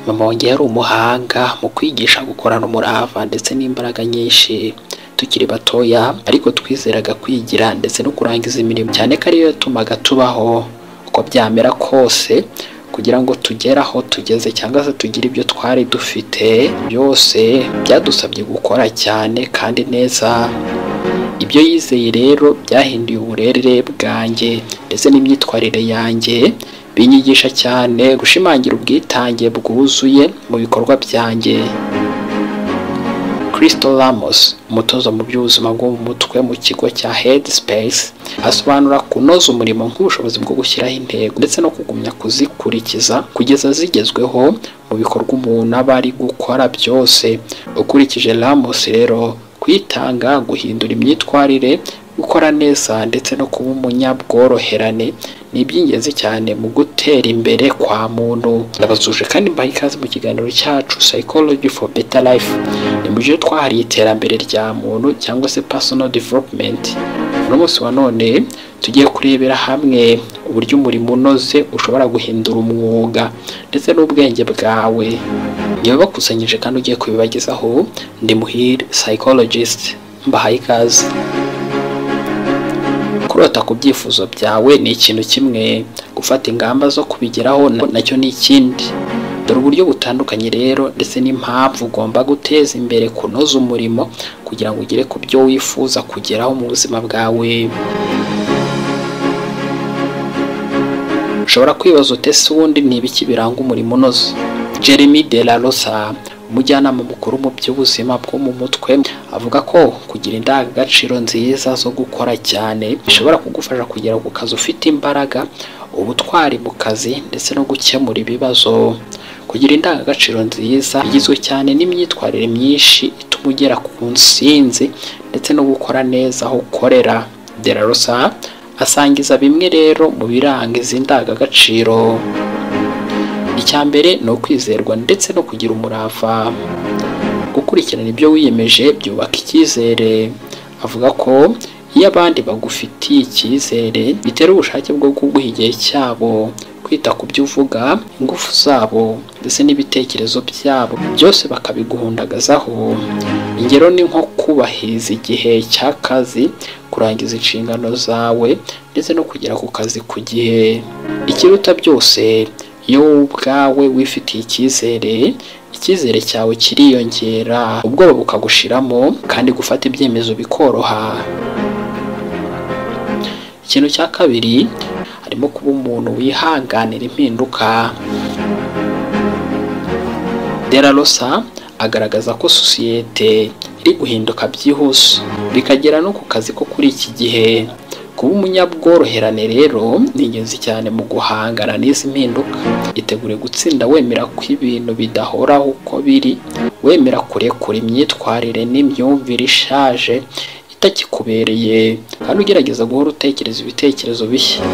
Mama wanjye yari umuhanga mu kwigisha gukorana umurava ndetse n'imbaraga nyinshi tukiri batoya ariko twizeraga kwigira ndetse no kurangiza imirimo cyane ko ariyo yatumaga tubaho uko byamera kose kugira ngo tugere aho tugeze cyangwa se tugire ibyo twari dufite byose byadusabye gukora cyane kandi neza ibyo yizeye rero byahinduye uburere bwanjye ndetse n'imyitwarire yanjye binyigisha cyane gushimangira ubwitange bwuzuye mu bikorwa byanjye Crystal Ramos umutoza mu by'ubuzima bwo mu mutwe mu kigo cya Headspace asobanura kunoza umurimo nk'ubushobozi bwo gushyiraho intego ndetse no kugumya kuzikurikiza kugeza zigezweho mu bikorwa umuntu aba ari gukora byose ukurikije Ramos rero kwitanga guhindura imyitwarire gukora neza ndetse no kuba umunyabworoherane ni iby'ingenzi cyane mu gutera imbere kwa muntu ndabasuje kandi mbaha ikaze mu kiganiro cyacu psychology for better life ni mu gihe twahariye iterambere rya muntu cyangwa se personal development uno munsi wa none tugiye kurebera hamwe uburyo umurimo unoze ushobora guhindura umwuga ndetse n'ubwenge bwawe niba bakusanyije kandi ugiye kubibagezaho ndi muhire psychologist mbahaye ikaze kurota ku byifuzo byawe ni ikintu kimwe gufata ingamba zo kubigeraho nacyo ni ikindi dore uburyo butandukanye rero ndetse n'impamvu ugomba guteza imbere kunoza umurimo kugira ngo ugere ku byo wifuza kugeraho mu buzima bwawe ushobora kwibaza ute se ubundi ni ibiki biranga umurimo unoze jeremy de la rosa umujyanama mukuru mu by'ubuzima bwo mu mutwe avuga ko kugira indangagaciro nziza zo gukora cyane bishobora kugufasha kugera ku kazi ufite imbaraga ubutwari mu kazi ndetse no gukemura ibibazo kugira indangagaciro nziza igizwe cyane n'imyitwarire myinshi ituma ugera ku nsinzi ndetse no gukora neza aho ukorera de la rosa asangiza bimwe rero mu biranga izi ndangagaciro icya mbere ni ukwizerwa ndetse no kugira umurava gukurikirana ibyo wiyemeje byubaka icyizere avuga ko iyo abandi bagufitiye icyizere bitera ubushake bwo kuguha igihe cyabo kwita ku byo uvuga ingufu zabo ndetse n'ibitekerezo byabo byose bakabiguhundagazaho ingero ni nko kubahiriza igihe cy'akazi kurangiza inshingano zawe ndetse no kugera ku kazi ku gihe ikiruta byose iyo wowe ubwawe wifitiye icyizere icyizere cyawe kiriyongera ubwoba bukagushiramo kandi gufata ibyemezo bikoroha ikintu cya kabiri harimo kuba umuntu wihanganira impinduka dera rosa agaragaza ko sosiyete iri guhinduka byihuse bikagera no ku kazi ko kuri iki gihe kuba umunyabworoherane rero ni ingenzi cyane mu guhangana n'izi mpinduka itegure gutsinda wemera ko ibintu bidahoraho uko biri wemera kurekura imyitwarire n'imyumvire ishaje itakikubereye kandi ugerageza guhora utekereza ibitekerezo bishya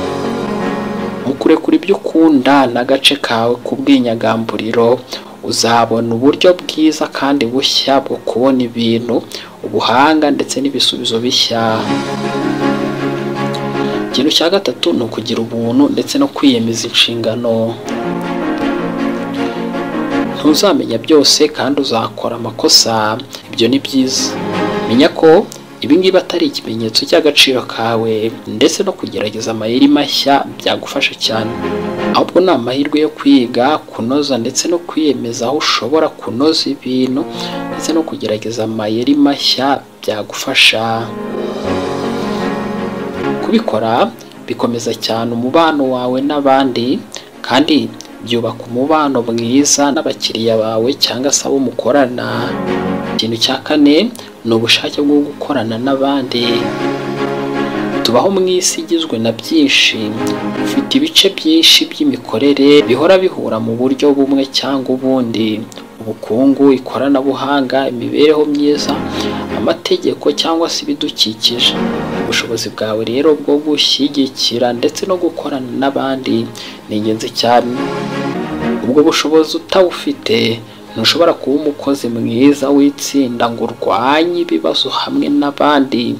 mu kurekura ibyo ukunda n'agace kawe k'ubwinyagamburiro uzabona uburyo bwiza kandi bushya bwo kubona ibintu ubuhanga ndetse n'ibisubizo bishya ikintu cya gatatu ni ukugira ubuntu ndetse no kwiyemeza inshingano ntuzamenya byose kandi uzakora amakosa ibyo ni byiza menya ko ibingibi atari ikimenyetso cy'agaciro kawe ndetse no kugerageza amayeri mashya byagufasha cyane ahubwo ni amahirwe yo kwiga kunoza ndetse no kwiyemeza aho ushobora kunoza ibintu ndetse no kugerageza amayeri mashya byagufasha kubikora bikomeza cyane umubano wawe n'abandi kandi byubaka umubano mwiza n'abakiriya bawe cyangwa se abo mukorana ikintu cya kane ni ubushake bwo gukorana n'abandi tubaho mu isi igizwe na byinshi ufite ibice byinshi by'imikorere bihora bihura mu buryo bumwe cyangwa ubundi ubukungu ikoranabuhanga imibereho myiza amategeko cyangwa se ibidukikije ubushobozi bwawe rero bwo gushyigikira ndetse no gukorana n'abandi ni ingenzi cyane ubwo bushobozi utawufite ntushobora kuba umukozi mwiza w'itsinda ngo urwanye ibibazo hamwe n'abandi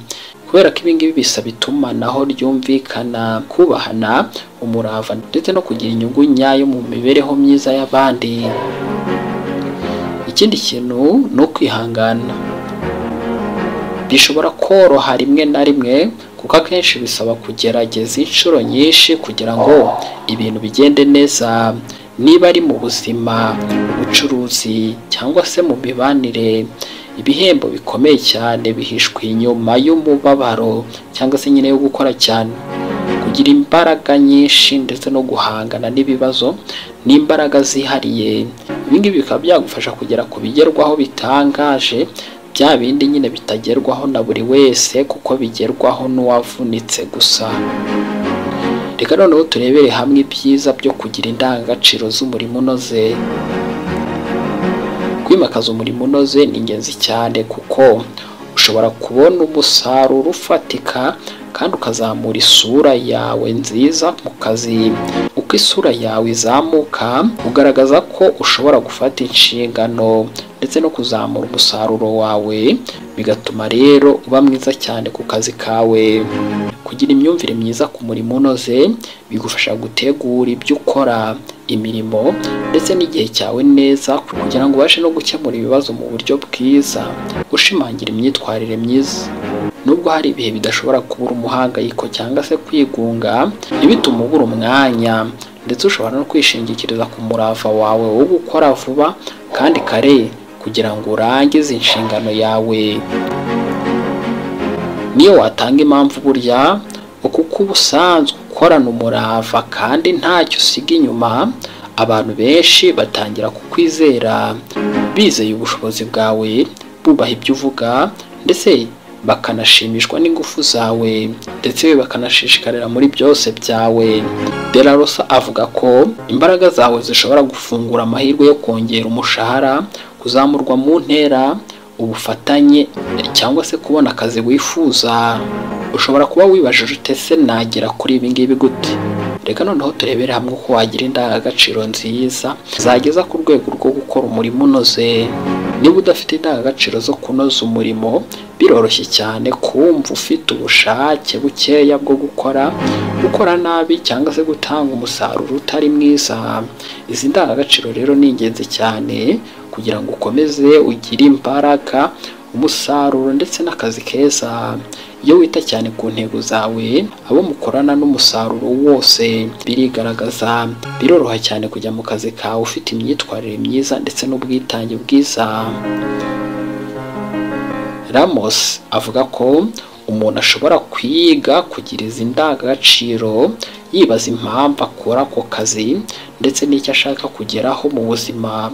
kubera ko ibi ngibi bisaba itumanaho ryumvikana kubahana umurava ndetse no kugira inyungu nyayo mu mibereho myiza y'abandi ikindi kintu ni ukwihangana bishobora koroha rimwe na rimwe kuko akenshi bisaba kugerageza inshuro nyinshi kugira ngo ibintu bigende neza niba ari mu buzima mu bucuruzi cyangwa se mu mibanire ibihembo bikomeye cyane bihishwe inyuma y'umubabaro cyangwa se nyine yo gukora cyane kugira imbaraga nyinshi ndetse no guhangana n'ibibazo n'imbaraga zihariye ibi ngibi bikaba byagufasha kugera ku bigerwaho bitangaje bya bindi nyine bitagerwaho na buri wese kuko bigerwaho n'uwavunitse gusa reka noneho turebere hamwe ibyiza byo kugira indangagaciro z'umurimo unoze kwimakaza umurimo unoze ni ingenzi cyane kuko ushobora kubona umusaruro ufatika kandi ukazamura isura yawe nziza mu kazi uko isura yawe izamuka ugaragaza ko ushobora gufata inshingano ndetse no kuzamura umusaruro wawe bigatuma rero uba mwiza cyane ku kazi kawe kugira imyumvire myiza ku murimo unoze bigufasha gutegura ibyo ukora imirimo ndetse n'igihe cyawe neza kugira ngo ubashe no gukemura ibibazo mu buryo bwiza ushimangira imyitwarire myiza nubwo hari ibihe bidashobora kubura umuhangayiko cyangwa se kwigunga ntibitume ubura umwanya ndetse ushobora no kwishingikiriza ku murava wawe wo gukora vuba kandi kare kugira ngo urangize inshingano yawe niyo watanga impamvu burya kuko uba usanzwe ukorana umurava kandi ntacyo usiga inyuma abantu benshi batangira kukwizera bizeye ubushobozi bwawe bubaha ibyo uvuga ndetse bakanashimishwa n'ingufu zawe ndetse bakanashishikarira muri byose byawe delarosa avuga ko imbaraga zawe zishobora gufungura amahirwe yo kongera umushahara kuzamurwa mu ntera ubufatanye cyangwa se kubona akazi wifuza ushobora kuba wibajije utese nagera kuri ibi ngibi gute reka noneho turebere hamwe uko wagira indangagaciro nziza zageza ku rwego rwo gukora umurimo unoze niba udafite indangagaciro zo kunoza umurimo biroroshye cyane kumva ufite ubushake bukeya bwo gukora gukora nabi cyangwa se gutanga umusaruro utari mwiza izi ndangagaciro rero ni ingenzi cyane kugira ngo ukomeze ugire imbaraga umusaruro ndetse n'akazi keza iyo wita cyane ku ntego zawe abo mukorana n'umusaruro wose birigaragaza biroroha cyane kujya mu kazi kawe ufite imyitwarire myiza ndetse n'ubwitange bwiza ramos avuga ko umuntu ashobora kwiga kugira izi ndangagaciro yibaza impamvu akora ako kazi ndetse n'icyo ashaka kugeraho mu buzima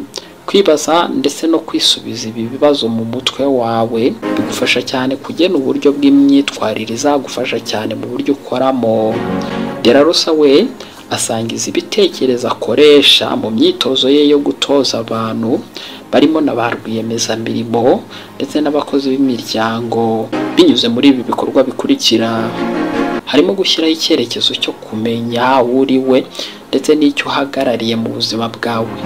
kwibaza ndetse no kwisubiza ibi bibazo mu mutwe wawe bigufasha cyane kugena uburyo bw'imyitwarire izagufasha cyane mu buryo ukoramo derarusa we asangiza ibitekerezo akoresha mu myitozo ye yo gutoza abantu barimo na ba rwiyemezamirimo ndetse n'abakozi b'imiryango binyuze muri ibi bikorwa bikurikira harimo gushyiraho icyerekezo cyo kumenya aho uri we ndetse n'icyo uhagarariye mu buzima bwawe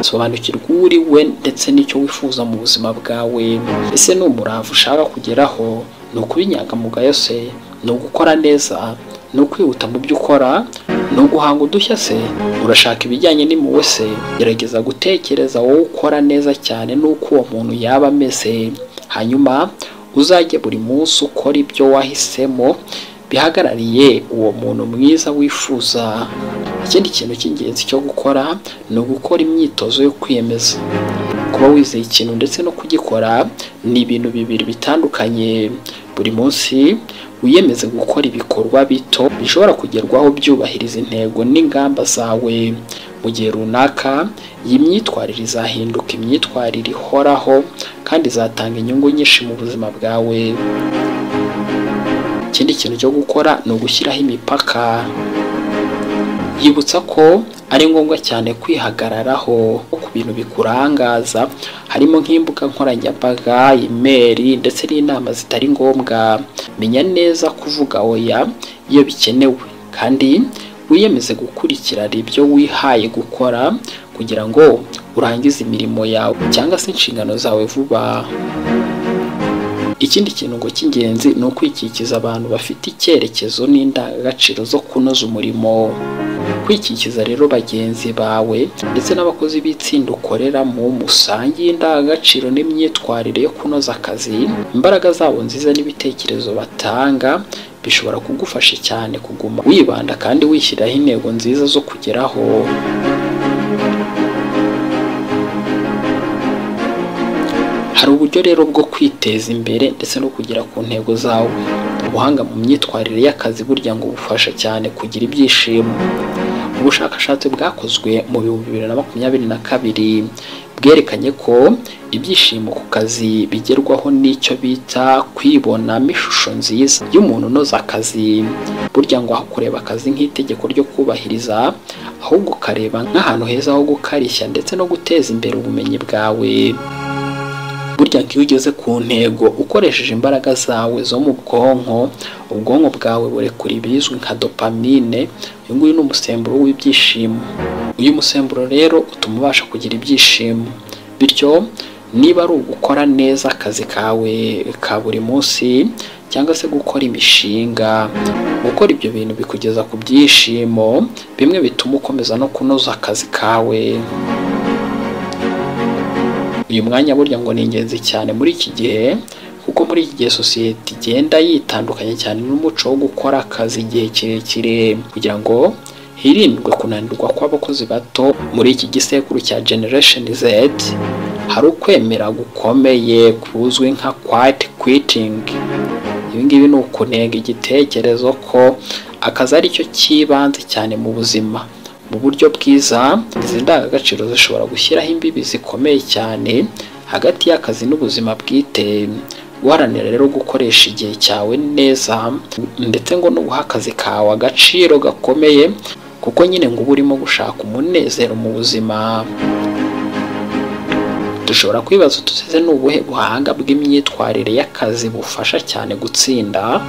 sobanukirwa uwo uri we ndetse n'icyo wifuza mu buzima bwawe ese ni umurava ushaka kugeraho ni ukuba inyangamugayo se ni ugukora neza ni ukwihuta mu byo ukora ni uguhanga udushya se urashaka ibijyanye n'impuhwe se gerageza gutekereza wowe ukora neza cyane n'uko uwo muntu yaba ameze hanyuma uzajye buri munsi ukora ibyo wahisemo bihagarariye uwo muntu mwiza wifuza ikindi kintu cy'ingenzi cyo gukora ni ugukora imyitozo yo kwiyemeza kuba wizeye ikintu ndetse no kugikora ni ibintu bibiri bitandukanye buri munsi wiyemeze gukora ibikorwa bito bishobora kugerwaho byubahiriza intego n'ingamba zawe mu gihe runaka iyi myitwarire izahinduka imyitwarire ihoraho kandi izatanga inyungu nyinshi mu buzima bwawe ikindi kintu cyo gukora ni ugushyiraho imipaka yibutsa ko ari ngombwa cyane kwihagararaho ku bintu bikurangaza harimo nk'imbuga nkoranyambaga imeri ndetse n'inama zitari ngombwa menya neza kuvuga oya iyo bikenewe kandi wiyemeze gukurikirana ibyo wihaye gukora kugira ngo urangize imirimo yawe cyangwa se inshingano zawe vuba ikindi kintu ngo cy'ingenzi ni ukwikikiza abantu bafite icyerekezo n'indangagaciro zo kunoza umurimo kwikikiza rero bagenzi bawe ndetse n'abakozi b'itsinda ukoreramo musangiye indangagaciro n'imyitwarire yo kunoza akazi imbaraga zabo nziza n'ibitekerezo batanga bishobora kugufasha cyane kuguma wibanda kandi wishyiraho intego nziza zo kugeraho hari uburyo rero bwo kwiteza imbere ndetse no kugera ku ntego zawe ubuhanga mu myitwarire y'akazi burya ngo bufasha cyane kugira ibyishimo ubushakashatsi bwakozwe mu bihumbi bibiri na makumyabiri na kabiri bwerekanye ko ibyishimo ku kazi bigerwaho n'icyo bita kwibonamo ishusho nziza y'umuntu unoza akazi burya ngo aho kureba akazi nk'itegeko ryo kubahiriza ahubwo ukareba nk'ahantu heza ho gukarishya ndetse no guteza imbere ubumenyi bwawe burya ngo iyo ugeze ku ntego ukoresheje imbaraga zawe zo mu bwonko ubwonko bwawe burekura ibizwi nka dopamine uyu nguyu ni umusemburo w'ibyishimo uyu musemburo rero utuma ubasha kugira ibyishimo bityo niba ari ugukora neza akazi kawe ka buri munsi cyangwa se gukora imishinga gukora ibyo bintu bikugeza ku byishimo bimwe bituma ukomeza no kunoza akazi kawe uyu mwanya burya ngo ni ingenzi cyane muri iki gihe kuko muri iki gihe sosiyete igenda yitandukanye cyane n'umuco wo gukora akazi igihe kirekire kugira ngo hirindwe kunanirwa kw'abakozi bato muri iki gisekuru cya generation z hari ukwemera gukomeye kuzwi nka quiet quitting ibi ngibi ni ukunenga igitekerezo ko akazi ari cyo cy'ibanze cyane mu buzima mu buryo bwiza izi ndangagaciro zishobora gushyiraho imbibi zikomeye cyane hagati y'akazi n'ubuzima bwite guharanira rero gukoresha igihe cyawe neza ndetse ngo n'uguha akazi kawe agaciro gakomeye kuko nyine ngo uba urimo gushaka umunezero mu buzima dushobora kwibaza utuze ni ubuhe buhanga bw'imyitwarire y'akazi bufasha cyane gutsinda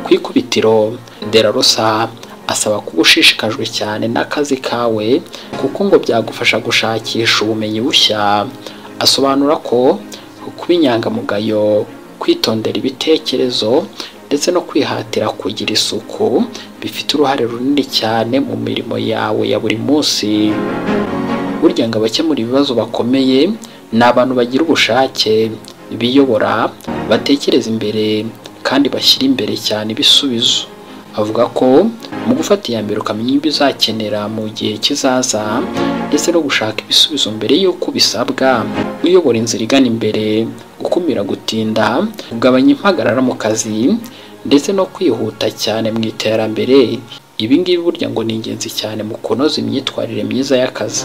ku ikubitiro derarosa asaba kuba ushishikajwe cyane n'akazi kawe kuko ngo byagufasha gushakisha ubumenyi bushya asobanura ko kuba inyangamugayo kwitondera ibitekerezo ndetse no kwihatira kugira isuku bifite uruhare runini cyane mu mirimo yawe ya buri munsi burya ngo abakemura ibibazo bakomeye ni abantu bagira ubushake biyobora batekereza imbere kandi bashyira imbere cyane ibisubizo avuga ko mu gufata iya mbere ukamenya ibyo uzakenera mu gihe kizaza ndetse no gushaka ibisubizo mbere y'uko bisabwa uyobora inzira igana imbere gukumira gutinda kugabanya impagarara mu kazi ndetse no kwihuta cyane mu iterambere ibi ngibi burya ngo ni ingenzi cyane mu kunoza imyitwarire myiza y'akazi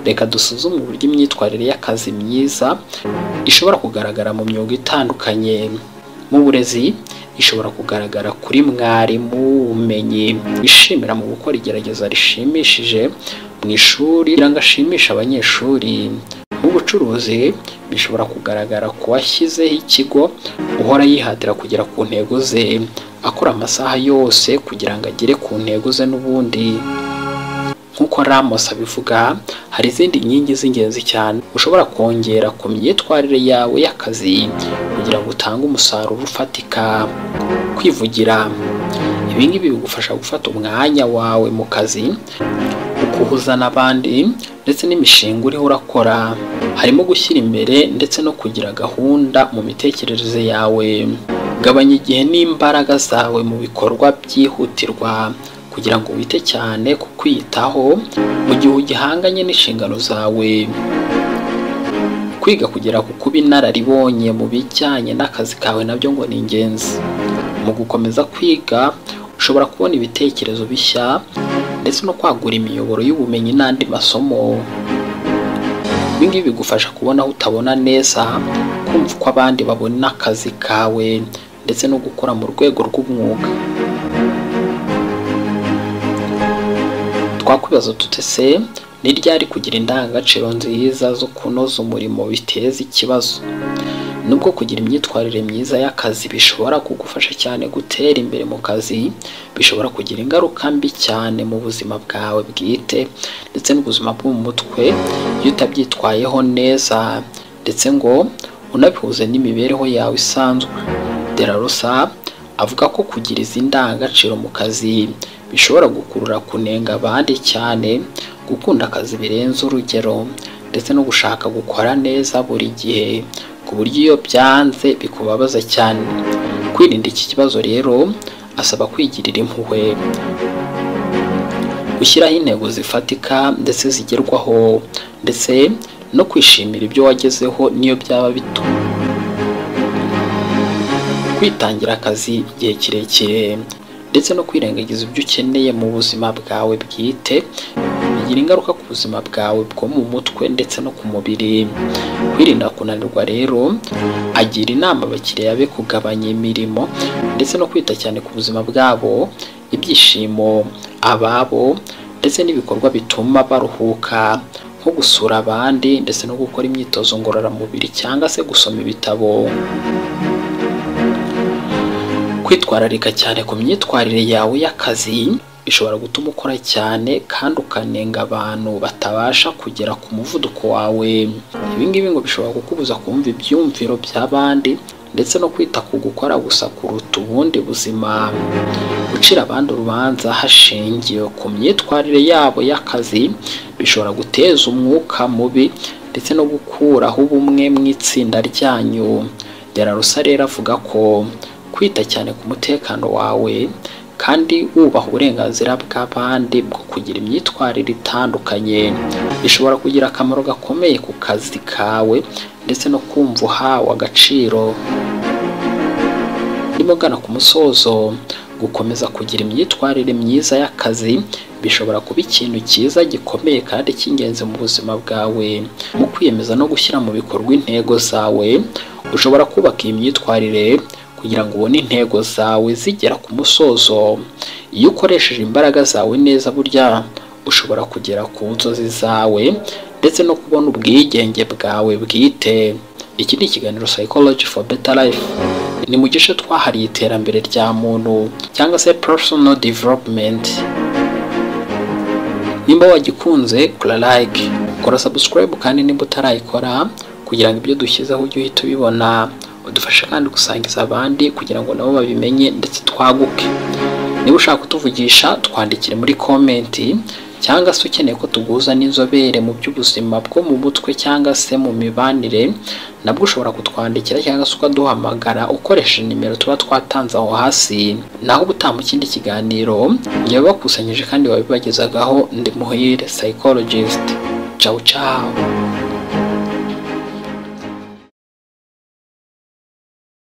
reka dusuzume uburyo imyitwarire y'akazi myiza ishobora kugaragara mu myuga itandukanye mu burezi ishobora kugaragara kuri mwarimu ubumenyi wishimira mu gukora igerageza rishimishije mu ishuri kugira ngo ashimishe abanyeshuri mu bucuruzi bishobora kugaragara ku washyizeho ikigo uhora yihatira kugera ku ntego ze akora amasaha yose kugira ngo agere ku ntego ze n'ubundi nk'uko Ramos abivuga hari izindi nkingi z'ingenzi cyane ushobora kongera ku myitwarire yawe y'akazi kugira ngo utange umusaruro ufatika kwivugira ibi ngibi bigufasha gufata umwanya wawe mu kazi ukuhuza n'abandi ndetse n'imishinga uriho urakora harimo gushyira imbere ndetse no kugira gahunda mu mitekerereze yawe gabanya igihe n'imbaraga zawe mu bikorwa byihutirwa kugira ngo wite cyane ku kwiyitaho mu gihe ugihanganye n'inshingano zawe kwiga kugera ku kuba inararibonye mu bijyanye n'akazi kawe nabyo ngo ni ingenzi mu gukomeza kwiga ushobora kubona ibitekerezo bishya ndetse no kwagura imiyoboro y'ubumenyi n'andi masomo ibi ngibi bigufasha kubona aho utabona neza kumva uko abandi babona akazi kawe ndetse no gukora mu rwego rw'umwuga twakwibaza tute se ni ryari kugira indangagaciro nziza zo kunoza umurimo biteza ikibazo nubwo kugira imyitwarire myiza y'akazi bishobora kugufasha cyane gutera imbere mu kazi bishobora kugira ingaruka mbi cyane mu buzima bwawe bwite ndetse n'ubuzima bwo mu mutwe iyo utabyitwayeho neza ndetse ngo unabihuze n'imibereho yawe isanzwe de la rosa avuga ko kugira izi ndangagaciro mu kazi bishobora gukurura kunenga abandi cyane gukunda akazi birenze urugero ndetse no gushaka gukora neza buri gihe ku buryo iyo byanze bikubabaza cyane kwirinda iki kibazo rero asaba kwigirira impuhwe gushyiraho intego zifatika ndetse zigerwaho ndetse no kwishimira ibyo wagezeho n'iyo byaba bito kwitangira akazi igihe kirekire ndetse no kwirengagiza ibyo ukeneye mu buzima bwawe bwite bigira ingaruka ku buzima bwawe bwo mu mutwe ndetse no ku mubiri kwirinda kunanirwa rero agira inama abakiriya be kugabanya imirimo ndetse no kwita cyane ku buzima bwabo ibyishimo ababo ndetse n'ibikorwa bituma baruhuka nko gusura abandi ndetse no gukora imyitozo ngororamubiri cyangwa se gusoma ibitabo kwitwararika cyane ku myitwarire yawe y'akazi bishobora gutuma ukora cyane kandi ukanenga abantu batabasha kugera ku muvuduko wawe ibi ngibi ngo bishobora kukubuza kumva ibyumviro by'abandi ndetse no kwita ku gukora gusa kuruta ubundi buzima gucira abandi urubanza hashingiwe ku myitwarire yabo y'akazi bishobora guteza umwuka mubi ndetse no gukuraho ubumwe mu itsinda ryanyu derarusa rero avuga ko kwita cyane ku mutekano wawe kandi wubaha uburenganzira bw'abandi bwo kugira imyitwarire itandukanye bishobora kugira akamaro gakomeye ku kazi kawe ndetse no kumva uhawe agaciro ndimo ngana ku musozo gukomeza kugira imyitwarire myiza y'akazi bishobora kuba ikintu cyiza gikomeye kandi cy'ingenzi mu buzima bwawe mu kwiyemeza no gushyira mu bikorwa intego zawe ushobora kubaka iyi myitwarire kugira ngo ubone intego zawe zigera ku musozo iyo ukoresheje imbaraga zawe neza burya ushobora kugera ku nzozi zawe ndetse no kubona ubwigenge bwawe bwite iki ni ikiganiro psychology for better life ni mu gice twahariye iterambere rya muntu cyangwa se personal development nimba wagikunze kora like kora subscribe kandi nimba utarayikora kugira ngo ibyo dushyizeho ujye uhita ubibona udufashe kandi gusangiza abandi kugira ngo nabo babimenye ndetse twaguke niba ushaka kutuvugisha twandikire muri komenti cyangwa se ukeneye ko tuguza n'inzobere mu by'ubuzima bwo mu mutwe cyangwa se mu mibanire nabwo ushobora kutwandikira cyangwa se ukaduhamagara ukoresheje nimero tuba twatanze aho hasi naho ubutaha mu kindi kiganiro njyewe bakusanyije kandi babibagezagaho ndi muhire psychologist ciao ciao